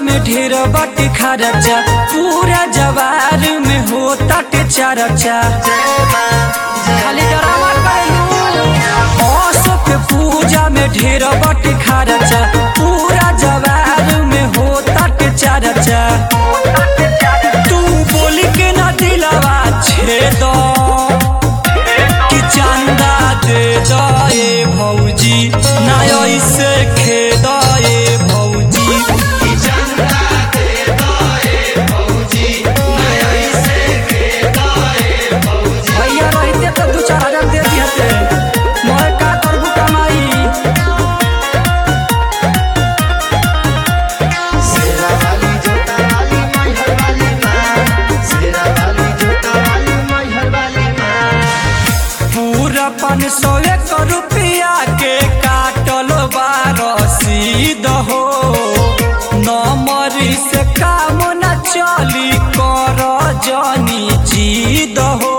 में ढेर बाटे खर्चा पूरा जवार में होता के चर्चा खाली ड्रामा करेलू औसो के पूजा में ढेर बाटे खर्चा पूरा जवार में होता के चर्चा तू बोली के ना दिलवा छेद कि चंदा दे दे भौजी ना ऐसे खेद ए भौजी भैया रहते तो दू चार हजार दे दिहते मोर का करबू कमाई शेरा वाली जोता वाली मैहर वाली माँ शेरा वाली जोता वाली मैहर वाली माँ पूरा पाँच सौ एक रुपया के काटल बार रसीद हो नमरी से काम न चली कर जनी जीद हो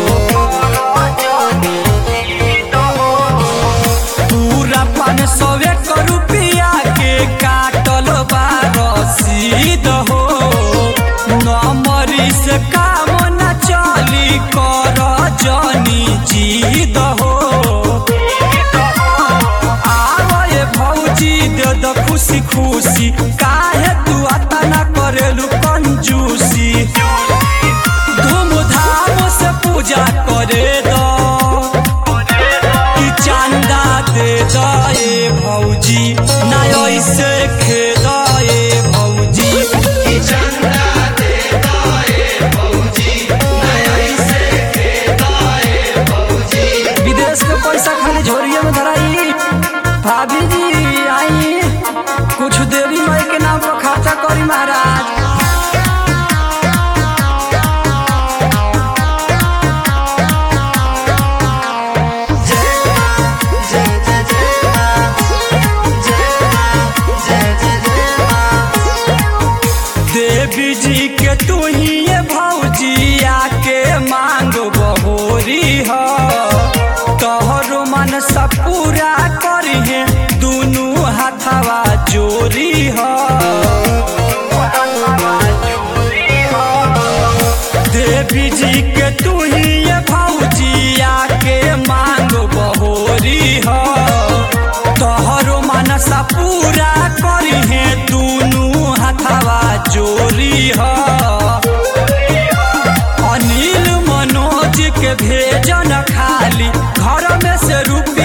पूरा पाँच सौ एक रुपया के काटल बार रसीद हो नमरी से काम न चली कर जनी जीद हो आवे भौजी दे द खुशी खुशी काहे तू आता ना करेलू कंजूसी धूमधाम से पूजा करे दो कि चंदा दे दो ए भौजी ना ऐसे खेद ए भौजी विदेश के पैसा खाली झोरिए में धराई भाभी जी आई कुछ देवी माई के नाम पर खाता करी महाराज जय जय जय माँ जय माँ जय जय जय माँ देवी जी के तू ही ये भौजी आके मांग बहोरी हो तोहरो मन सब पूरा करी है दुनू हाथवा जोरी हो देवी जी के तू ही ये भौजी आके मांग बहोरी हो तोहरो मनसा पूरा करी है दुनू हाथवा जोरी हो अनिल मनोज के भेजन खाली घर में से रुपया